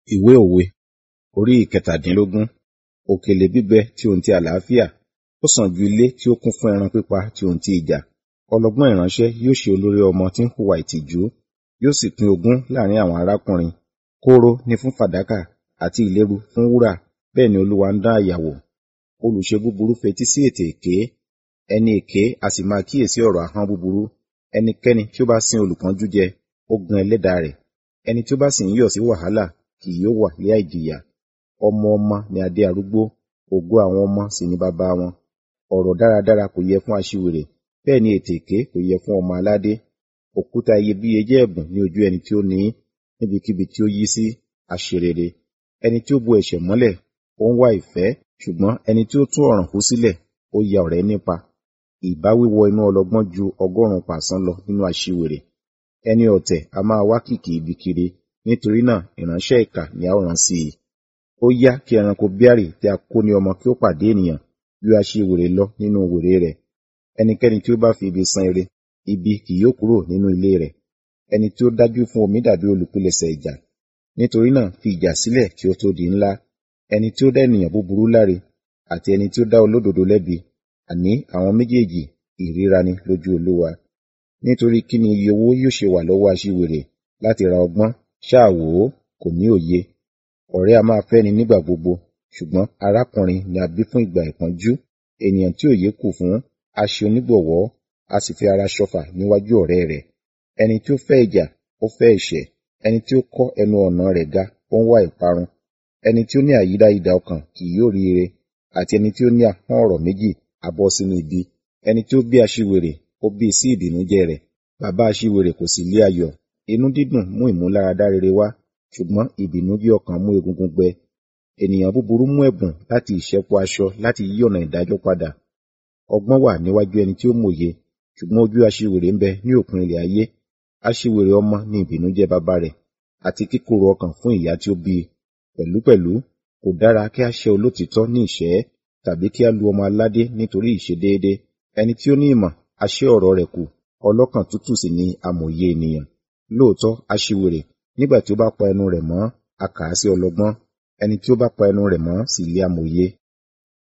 Ìwé òwe orí ìkẹtàdínlógún. Òkèlè bíbẹ tí ohun ti àlàáfíà, ó sàn ju ilé tí ó kún fún ẹran pípa tí ohun ti ìjà. Ọlọ́gbọ́n ìránṣẹ́ yóò ṣe olórí ọmọ tí ń hùwà ìtìjú, yóò sì pín ogún láàrin àwọn arákùnrin. Kóóró ni fún fàdákà àti ìléru fún wúrà, bẹ́ẹ̀ ni Olúwa ń dán àyà wò. Olùṣe búburú fetí sí ètè èké, ẹni èké a sì máa kíyèsí ọ̀rọ̀ ahọ́n búburú. Ẹnikẹ́ni tí ó bá sín olùpọ́njú jẹ, ó gan ẹlẹ́dàá rẹ̀. Ẹni tí ó bá sì ń yọ̀ sí wàhálà kì yóò wà ní àìjìyà. Ọmọ ọmọ ni adé arúgbó, ògo àwọn ọmọ sì ni baba wọn. Ọ̀rọ̀ dáradára kò yẹ fún aṣiwèrè, bẹ́ẹ̀ ni ètè èké kò yẹ fún ọmọ aládé. Òkúta iyebíye jẹ́ ẹ̀bùn ní ojú ẹni tí ó ní í, níbikíbi tí ó yí sí, a ṣe rere. Ẹni tí ó bo ẹ̀ṣẹ̀ mọ́lẹ̀, ó ń wá ìfẹ́, ṣùgbọ́n ẹni tí ó tú ọ̀ràn hú sílẹ̀, ó ya ọ̀rẹ́ nípa. Ìbáwí wọ inú ọlọ́gbọ́n ju ọgọ́rùn-ún pàṣán lọ nínú aṣiwèrè. Ẹni ọ̀tẹ̀ a máa wá kìkì ibi kiri, nítorí náà ìránṣẹ́ ìkà ni a ó rán sí i. Ó yá kí ẹranko bíàrì tí a kó ní ọmọ kí ó pàdé ènìyàn, ju aṣiwèrè lọ nínú wèrè rẹ̀. Ẹnikẹ́ni tí ó bá fi ibi san ire, ibi kì yóò kúrò nínú ilé rẹ̀. Ẹni tí ó dájú fún omi dàbí olùpilẹ̀ṣẹ̀ ìjà. Nítorí náà fi ìjà sílẹ̀ kí ó tó di ńlá. Ẹni tí ó dá ènìyàn búburú láre, àti ẹni tí ó dá olódodo lẹ́bi, àní àwọn méjèèjì ìríra ni lójú Olúwa. Nítorí kí ni iye owó yóò ṣe wà lọ́wọ́ aṣiwèrè láti ra ọgbọ́n? Ṣáà wò ó, kò ní òye. Ọ̀rẹ́ a máa fẹ́ni nígbà gbogbo, ṣùgbọ́n arákùnrin ni a bí fún ìgbà ìpọ́njú. Ènìyàn tí òye kù fún, a ṣe onígbọ̀wọ́, a sì fi ara ṣọfà níwájú ọ̀rẹ́ rẹ̀. Ẹni tí ó fẹ́ ìjà, ó fẹ́ ẹ̀ṣẹ̀. Ẹni tí ó kọ́ ẹnu ọ̀nà rẹ̀ ga, ó ń wá ìparun. Ẹni tí ó ní àyídáyidà ọkàn kì yóò rí ire, àti ẹni tí ó ní ahọ́n ọ̀rọ̀ méjì á bọ́ sínú ibi. Ẹni tí ó bí aṣiwèrè, ó bí sí ìbìnújẹ́ rẹ̀. Baba aṣiwèrè kò sì lé ayọ̀. Inú dídùn mú ìmúláradá rere wá, ṣùgbọ́n ìbìnújẹ́ ọkàn mú egungun gbẹ. Ènìyàn búburú mú ẹ̀bùn láti ìṣẹ́po aṣọ láti yí ọ̀nà ìdájọ́ padà. Ọgbọ́n wà níwájú ẹni tí ó mòye, ṣùgbọ́n ojú aṣiwèrè ń bẹ ní òpin ilẹ̀ ayé. Aṣiwèrè ọmọ ni ìbìnújẹ́ baba rẹ̀, àti kíkorò ọkàn fún ìyá tí ó bí i. Pẹ̀lúpẹ̀lú, kò dára kí a ṣẹ́ olótìítọ́ ní ìṣẹ́, tàbí kí a lu ọmọ aládé nítorí ìṣedéédé. Ẹni tí ó ní ìmọ̀, a ṣẹ́ ọ̀rọ̀ rẹ̀ kù, ọlọ́kàn tútù sì ni amòye ènìyàn. Lóòótọ́, aṣiwèrè, nígbà tí ó bá pa ẹnu rẹ̀ mọ́, a kà á sí ọlọ́gbọ́n. Ẹni tí ó bá pa ẹnu rẹ̀ mọ́ sì lé amòye.